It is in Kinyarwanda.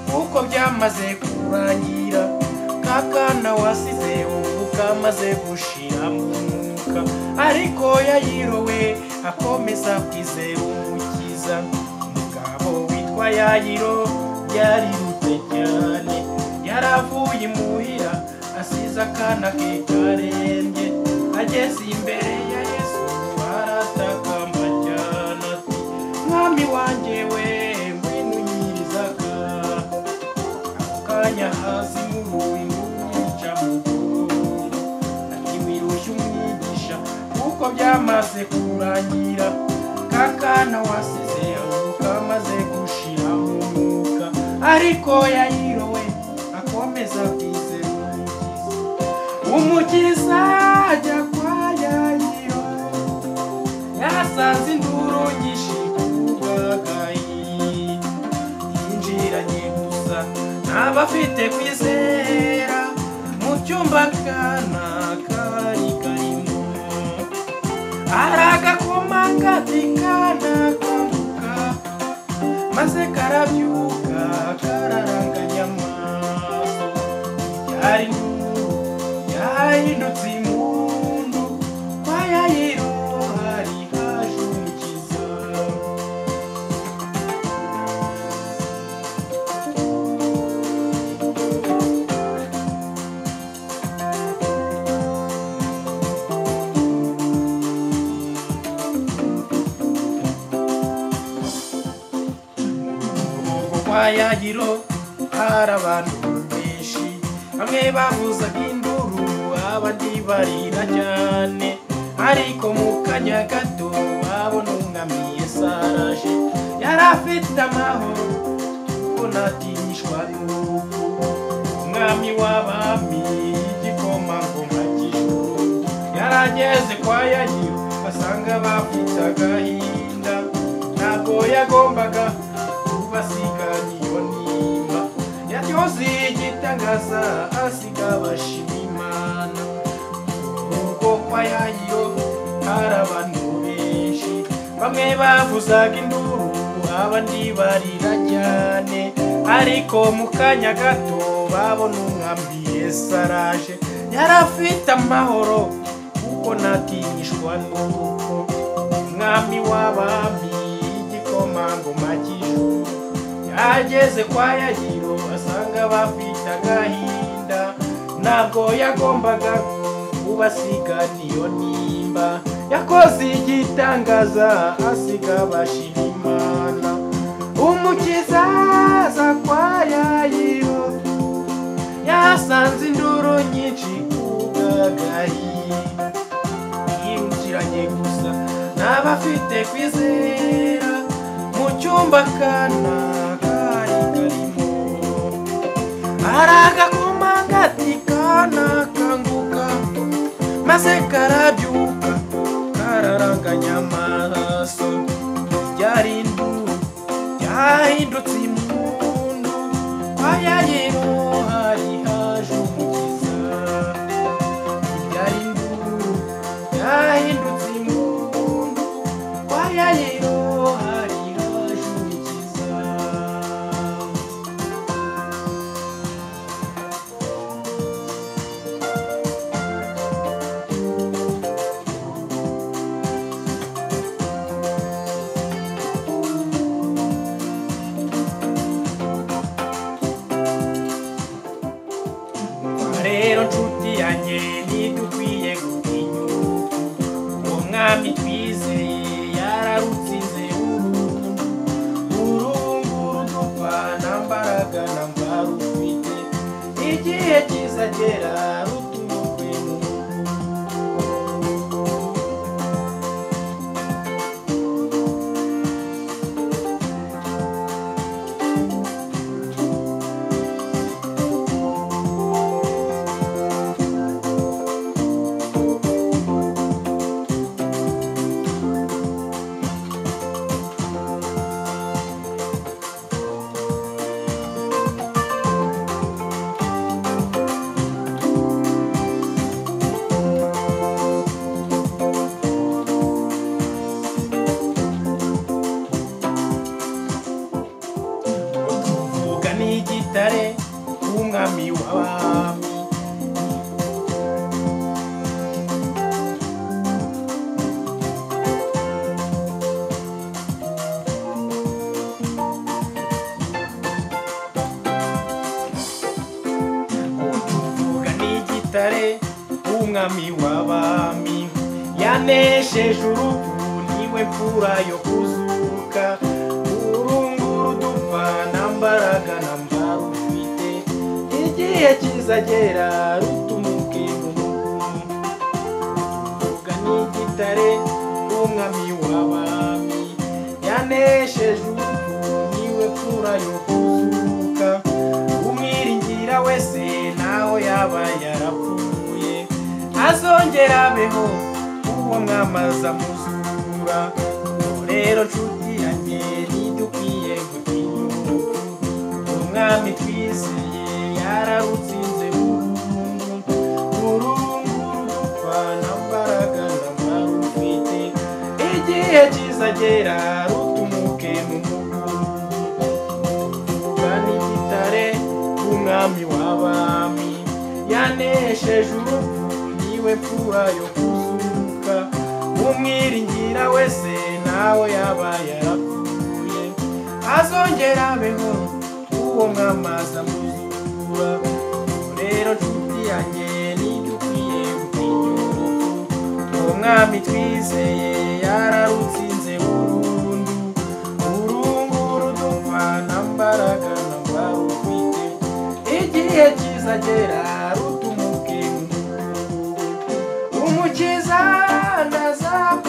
kuko byamaze kurangira ka kana wasize ubu kamaze gushira mu mwuka ariko yayirowe akomeza kwizera umukiza umugabo witwa yayiro yarirutse cyane yaravuye imuhira asize akana ke karembye ageze imbere ya yesu aratakamba cyane ati mwami wanjye we ngwino unyirizaga ako kanya hasi muruyi ngumwica mu mugongo akiwirushya umwigisha kuko byamaze kurangira ka kana wasize aho kamaze gushira mu mwuka ariko yayirowe akomeza kwizera umukiza umukiza ajya kwa yayiro yasanze induru nyinshi kubagayi yinjiranye gusa n'abafite kwizera mu cyumba kana kari karimo aragakoma kati kana kamuka maze karabyuka kararanganya amaso yari induru yahindutse imundu kwa yayiro hari haje umukiza kwa yagiro hari abantu benshi bamwe bavuzaga induru abandi barira cyane ariko mu kanya gato babona umwami yesu araje yari afite amahoro kuko ntatinishwa n'urupfu umwami w'abami igikomangoma cy'ijuru yari ageze kwa yagiro basanga bafite agahinda ntabwo yagombaga kubasiganiyo nimba yaryoze igitangaza asiga abashima imana ubwo kwa yayo hari abantu benshi bamwe bavuzaga induru abandi barira cyane ariko mu kanya gato babona umwami yesu araje yari afite amahoro kuko ntatinishwa n'urupfu umwami w'abami igikomangoma cy'ijuru yageze kwa yagiro asanga bafite agahinda ntabwo yagombaga kubasigan iyo nimba yakoze igitangaza asiga abashima imana umukiza aza kwa yayiro yasanze induru nyinshi kubwagahinda yinjiranye gusa n'abafite kwizera mu cyumba kana kari karimo aragakoma gati kana kanguka maze karabyuka kararanganya amaraso ryari induru ryahindutse imundu kwa yayiro hari haje umukiza byari induru byahindutse imundu kwa yayiro hari haje umukiza Umva rero nshuti yanjye ntidukwiye gutinyuka uwo mwami twizeye yararutsinze burundu urunguru dupfa nta mbaraga na mba rufite igihe kizagera rutumukwe mu kare umwami w'abami yanesheje urupfu niwe mfura yo kuzuka urunguru dupfa nta mbaraga na mba rufite igihe kizagera rutumuke burundu tuvuga n'igitare umwami w'abami yanesheje urupfu niwe mfura yo kuzuka umwiringira wese naho yaba yarapfuye azongera abeho uwo mwamaza muzura Ubu rero nshuti yanjye ntidukwiye gutinyuka umwami twizeye yararutsinze burundu burundu dupfa nta mbaraga na mba rufite igihe kizagera rutumuke mu mukundu tugana igitare umwami w'abami yanesheje urupfu niwe mfura yo kuzuka umwiringira wese nawe yaba yarapfuye azongera abeho uwo mwamaza muzura rero nshuti yanjye nibyo ukwiye gutinyuka uwo mwami twizeye yararutsinze burundu urunguru dupfa nta mbaraga na mba rufite igihe kizagera rutumuke umukiza ndaza